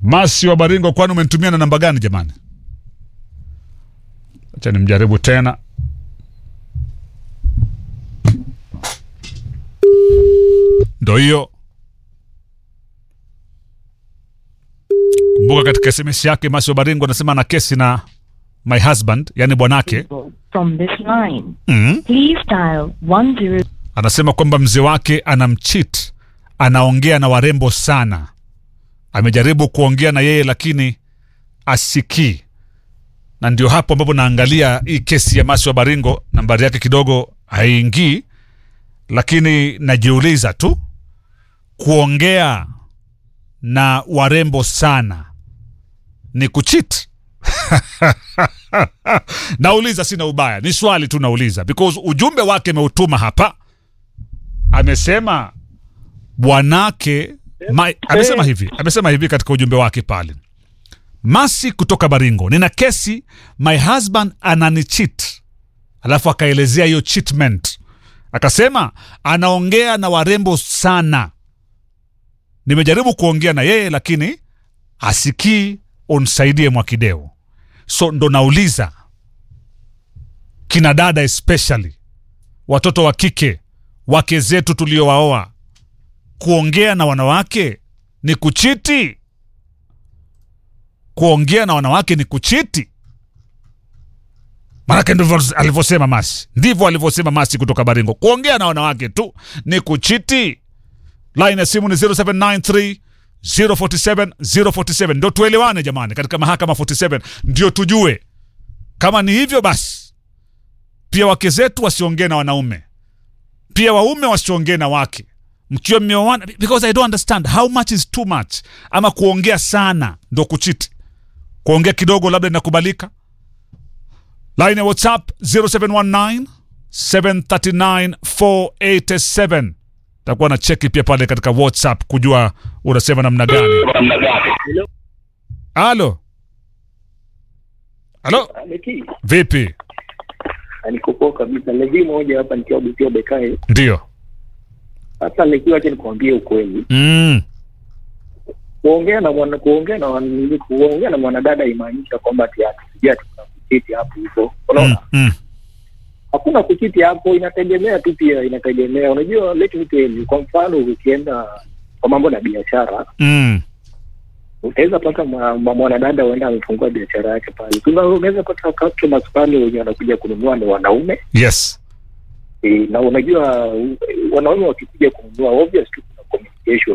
Masi wa Baringo, kwani umenitumia na namba gani jamani? Acha nimjaribu tena. Ndo hiyo. Kumbuka katika SMS yake Masi wa Baringo anasema ana kesi na my husband, yani bwanake. From this line, mm please dial 10. Anasema kwamba mzee wake anamchit, anaongea na warembo sana. Amejaribu kuongea na yeye lakini asikii, na ndio hapo ambapo naangalia hii kesi ya Masi wa Baringo, nambari yake kidogo haingii, lakini najiuliza tu, kuongea na warembo sana ni kuchit? nauliza, sina ubaya, ni swali tu nauliza, because ujumbe wake ameutuma hapa, amesema bwanake ma, amesema hivi, amesema hivi katika ujumbe wake pale, Masi kutoka Baringo, nina kesi, my husband ananichit. Alafu akaelezea hiyo cheatment, akasema anaongea na warembo sana, nimejaribu kuongea na yeye lakini asikii, unsaidie Mwakideo. So ndo nauliza kina dada especially watoto wa kike wake zetu tuliowaoa, kuongea na wanawake ni kuchiti? Kuongea na wanawake ni kuchiti? Maanake ndivyo alivyosema Masi, ndivyo alivyosema Masi kutoka Baringo. Kuongea na wanawake tu ni kuchiti. Line ya simu ni 0793 047 047. Ndio tuelewane jamani, katika mahakama 47 ndio tujue kama ni hivyo basi. Pia wake zetu wasiongee na wanaume, pia waume wasiongee na wake mkiwa mmeoana, because I don't understand how much is too much. Ama kuongea sana ndo kuchiti? Kuongea kidogo labda inakubalika. Line ya WhatsApp 0719 739 487 takuwa na cheki pia pale katika WhatsApp kujua unasema namna gani. Halo, halo, Leki, vipi? niko kabisa. Levi moja hapa nikiwa Busia Bekai. Ndio. Sasa Leki, wacha nikwambie ukweli, Mm. kuongea na mwana kuongea na wan- kuongea na mwanadada imaanisha kwamba ati atusikia tuna kuchiti hapo hivyo, Mm. unaona Mm. hakuna kuchiti hapo, inategemea tu, pia inategemea. Unajua, let me tell you, kwa mfano ukienda kwa mambo na biashara Mm. utaweza pata mwa- mwa- mwanadada huenda amefungua biashara yake pale, Tuna- unaweza pata customers pale wenye wanakuja kununua ni wanaume Yes. e, na unajua u- wanaume wakikuja kununua obvious tu kuna communication